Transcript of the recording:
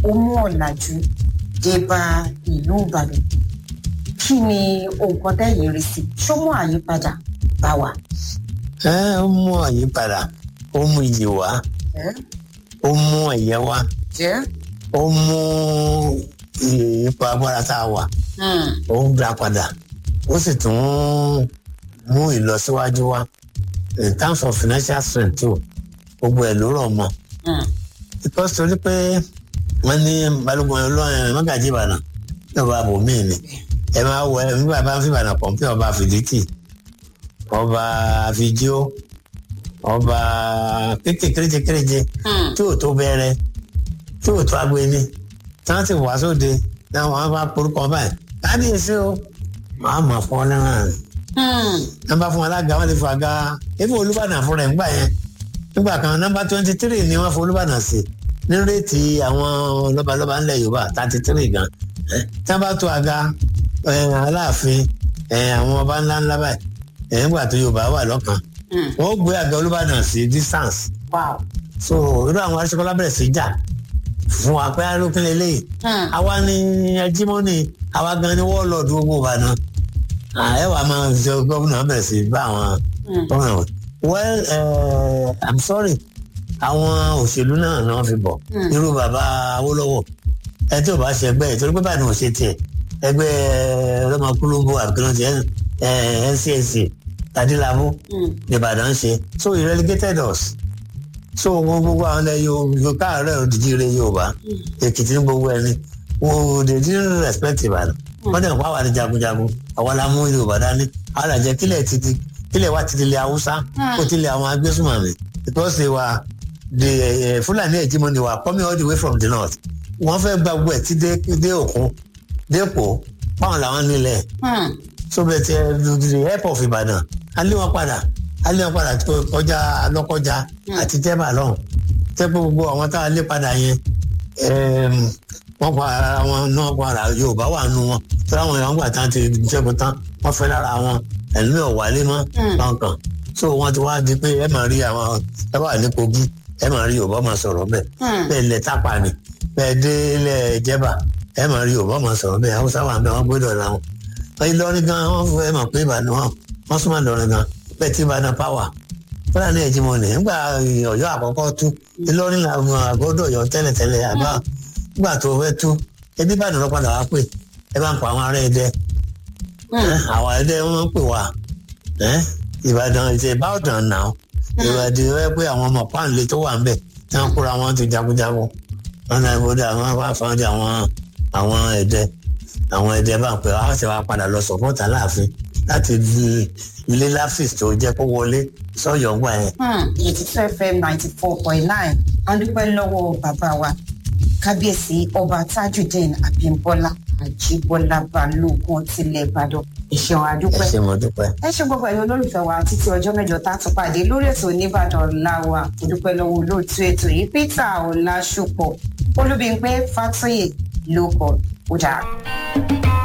ó mú ọ̀làjú dé bá ìlú ìbàdàn kí ni nǹkan tẹ́yìn rí sí ṣó mú àyípadà bá wa. ẹ ó mú àyípadà ó mú iyì wá ó mú ẹ̀yẹ wá ó mú ipò agbára tá a wà ó ń dá padà ó sì tún mú ìlọsíwájú wá in terms of financial strength too gbogbo ẹ̀ ló rọ̀ mọ́ because torí pé wọ́n ní balùwẹ̀ ọlọ́run mọ́gàjì ìbàdàn ní ọba àbòmíì ni ẹ máa wọ ẹ nígbà bá ń fi ìbàdàn pọ̀ pé ọba fìdítì ọba fìjíò ọba kékeré kéréje tí ò tó bẹ̀rẹ̀ tí ò tó agbeni tí wọ́n ti wá sóde náà wọ́n bá porúkọ báyìí kábíyèsí o màá mọ̀ fún ọ náà nọ́mbà fún alága wọ́n ti fún aga ebi olúbàdàn fúnra ẹ̀ ńgbà yẹn nígbà kan nọ́mbà twenty three ni wọ́n fún olúbàdàn sí ní réètì àwọn lọ́balọ́ba ńlẹ̀ yorùbá thirty three gan tí wọ́n bá tó aga aláàfin àwọn ọba ńlá ńlá báyìí nígbà tó yorùbá wà lọ́kàn wọ́n gbé àga olúbàdàn sí distance so irú àwọn aṣọ́kọ́lá bẹ̀rẹ̀ sí jà fún wa pé arókínlẹ̀ eléyìí àwa ni ẹjímọ́nì àwa gan ni wọ́ọ̀lọ́ọ̀dù gbogbo ìbàdàn ẹ wàá máa ṣe gómìnà bẹ̀rẹ̀ sí bá àwọn gómìnà wọn well uh, i'm sorry àwọn òṣèlú náà ni wọ́n fi bọ̀ irú bàbá awólọ́wọ̀ ẹ tí ò bá ṣe ẹgbẹ́ ìtorí pé báyìí ni ò ṣe tiẹ̀ ẹgbẹ́ ọlọ́mọkúlógbó àbíkínọ́tì ncsc tadílábù nìbàdàn ṣe so he relegated us so gbogbo àwọn ilẹ̀ yorùbá káàárẹ̀ òdìjí rẹ̀ yorùbá èkìtì ní gbogbo ẹni wọ́n they didn't respect ìbàdàn wọ́n dẹ̀ pa wà ní jagunjagun àwọn la mú yorùbá dání àwọn làjẹ kílẹ̀ títí kílẹ̀ wá títí ilẹ̀ haúsá kó tilẹ̀ àwọn agbésùmọ̀mí because they were the uh, fúlàní hegemony were coming all the way from the north wọ́n fẹ́ gba gbogbo ẹ̀ tí dé òkun dé èkó báwọn làwọn nílẹ̀ so bẹ́ẹ̀ ti the help of ìbàdàn alẹ́ wọn padà alẹ́ wọn padà kọjá lọ́kọjá àti tẹ́bà lọ́hùn tẹ́ pé gbogbo àwọn tá a lé padà yẹn wọ́n pa ara wọn náà pa ara yorùbá wà nù wọn tí àwọn èèyàn gbà tán ti jẹ́gun tán wọ́n fẹ́ lára wọn ẹ̀mí ọ̀wálé mọ́ kankan so wọ́n ti wá di pé ẹ máa rí àwọn ẹ wà ní kogi ẹ máa rí yorùbá máa sọ̀rọ̀ bẹ́ẹ̀ bẹ́ẹ̀ lẹ̀ tápà ni bẹ́ẹ̀ dé ilẹ̀ jẹ́bà ẹ máa rí yorùbá máa sọ̀rọ̀ bẹ́ẹ̀ haúsá wà bẹ́ẹ̀ wọ́n gbọ́dọ̀ làwọn ìlọrin gan wọ́n fún ẹ mọ̀ pé ìbàdàn wọn wọ́n súnmọ́ ìlọrin gan bẹ́ẹ̀ tí ìbàdàn pàwà fúlàní ẹ̀jìmọ̀ ni nígbà ọ̀yọ́ àkọ́kọ́ tú ìlọrin làwọn àgọ́dọ̀ ọ̀yọ́ tẹ́lẹ̀tẹ́lẹ̀ àbá nígbà tó fẹ́ tú ebi ìbàdàn lọ padà wá pè ẹ bá ń pa àwọn ará ẹdẹ àwọn ẹdẹ wọn ń pè wá ìbàdàn ìṣe ìbàdàn náà ìbàdàn rẹ pé àwọn ọmọ páńlé tó wà ń bẹ tí wọn kóra wọn ti jagunjagun wọn náà ibodè àwọn wá fáwọn àwọn àwọn ẹdẹ àwọn ẹdẹ bá ń pè wá ṣe wá padà lọ sọpọ́tà láàfin láti ilé láfíìs tó jẹ́ kó wọlé sọ́yọ̀ gbà yẹn. eighty two fm ninety four point nine a dúpẹ́ lọ́wọ́ bàbá wa kábíyèsí ọba tajudeen abimbola ajibola balógun tilẹ̀ ìbàdàn ìṣẹ̀wọ̀n àdúpẹ́. ẹ ṣe mo dúpẹ́. ẹ ṣe gbogbo ẹ̀yin olólùfẹ́ wa títí ọjọ́ mẹ́jọ tá a tún pàdé lórí ètò oníbàdàn láwa dúpẹ́ lọ́wọ́ olóòtú ètò yìí peter ọ̀làṣùpọ̀ olúbíńpé fàtúyè ló kọ̀ ó dáa.